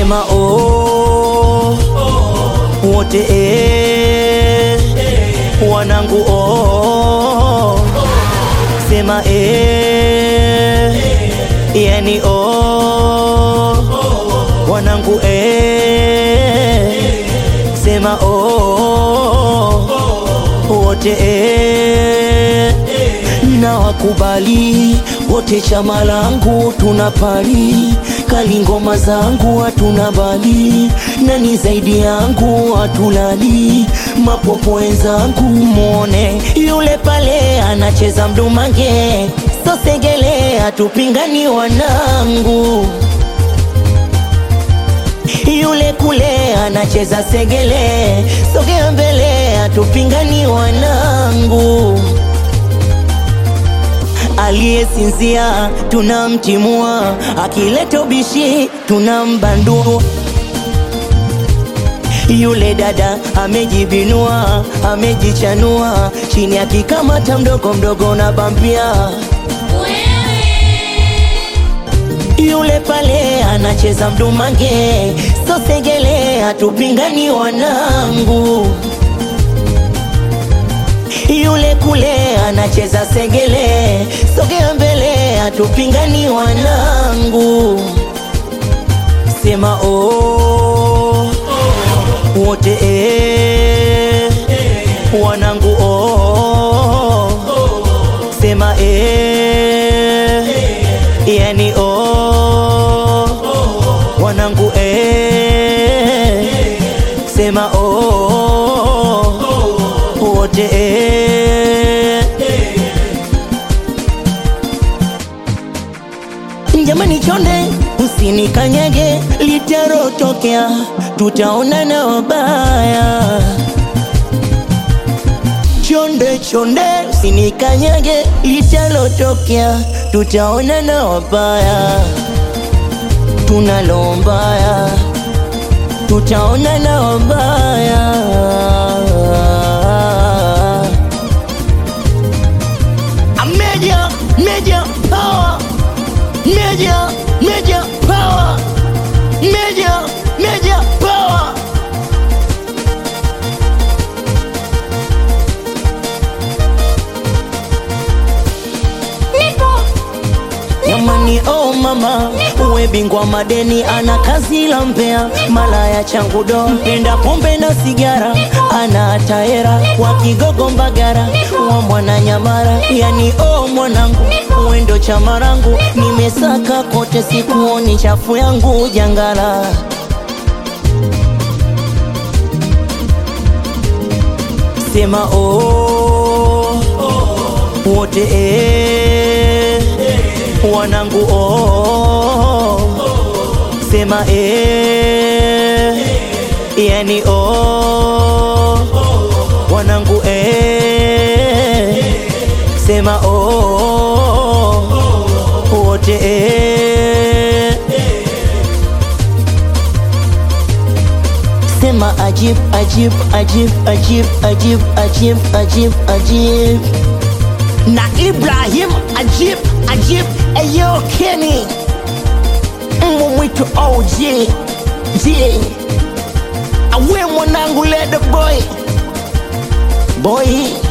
sema oh, wote eh, wanangu oh, sema eh, yani oh, wanangu eh, sema oh, wote eh, na wakubali wote, chama langu tunapali kali, ngoma zangu hatuna bali, nani zaidi yangu hatulali, mapopo wenzangu mwone yule pale anacheza mdumange, sosegele hatupingani wanangu yule kule anacheza segele, sogea mbele, hatupingani wanangu. Aliyesinzia tunamtimua, akileta ubishi tunambandua. Yule dada amejibinua, amejichanua, chini akikamata mdogo mdogo na bambia yule pale anacheza mdumange, sosegele, hatupingani wanangu. Yule kule anacheza segele, sogea mbele, hatupingani wanangu. Sema oh, wote eh, wanangu oh, sema eh, yani oh, wanangu eh, sema oh, wote eh. Jamani chonde, usinikanyage, litarotokea, tutaonana wabaya. Chonde chonde, usinikanyage, litalotokea, tutaonana wabaya. Tunalombaya, tutaonana wabaya. A Major, major power, major, major power, major, major power. Jamani, oh mama, uwe bingwa madeni, ana kazi la mpea, malaya changu do, mpenda pombe na sigara, ana taera wa Kigogo Mbagara, wa mwana Nyamara, yani oh mwanangu, uendo chama rangu, nimesaka kote, sikuoni chafu yangu jangala. Sema oh, wote eh, wanangu oh, sema eh, yani oh, wanangu eh, sema oh, wote eh, sema ajib ajib ajib ajib ajib ajib ajib ajib na Ibrahim Ajib Ajib Eyo Kenny Mbwa mwitu OG J Awe mwanangu lede boy Boy